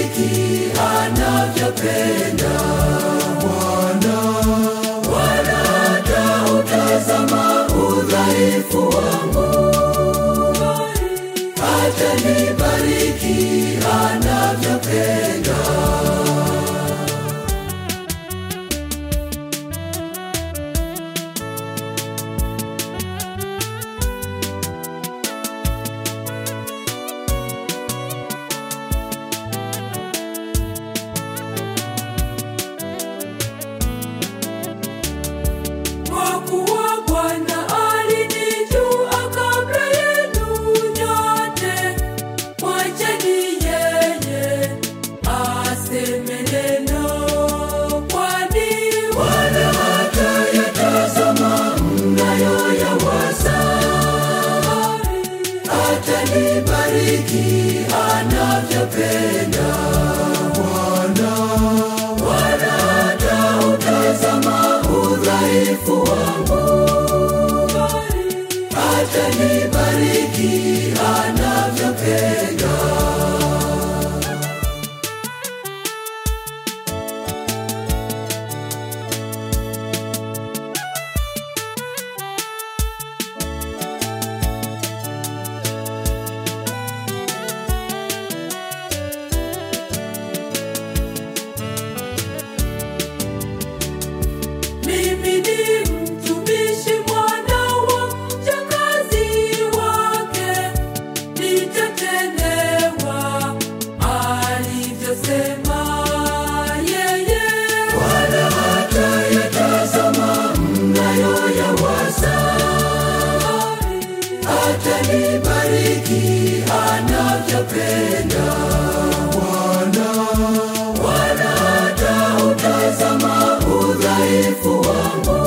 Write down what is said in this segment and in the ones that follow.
atanibariki anavyopenda Bwana. Bwana atautazama udhaifu wangu, atanibariki anavyopenda. Kwa kuwa Bwana alinijua kabla yenu nyote, mwacheni yeye aseme neno, kwani Bwana hatayatazama mnayoyawaza. Atanibariki anavyopenda Bwana. Bwana atautazama udhaifu wangu, atanibariki anavyopenda. Mimi ni mtumishi mwana wa mjakazi wake, nitatendewa alivyosema yeye. Bwana hatayatazama mnayoyawaza, atanibariki anavyopenda Bwana. Bwana atautazama udhaifu wangu,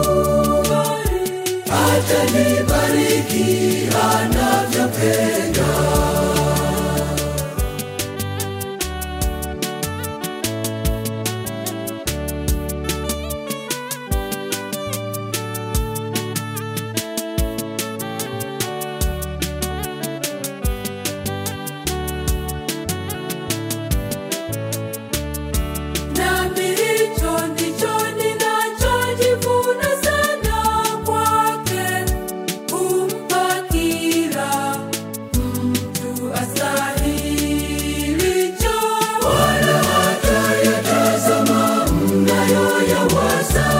atanibariki anavyopenda. Nami hicho ndicho ninachojivuna sana kwake, kumpa kila mtu astahilicho. Bwana hatayatazama mnayoyawaza,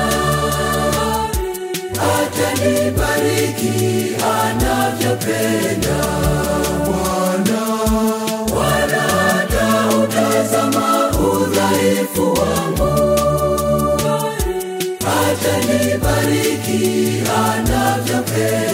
atanibariki anavyopenda Bwana. Bwana atautazama udhaifu wangu, atanibariki anavyopenda.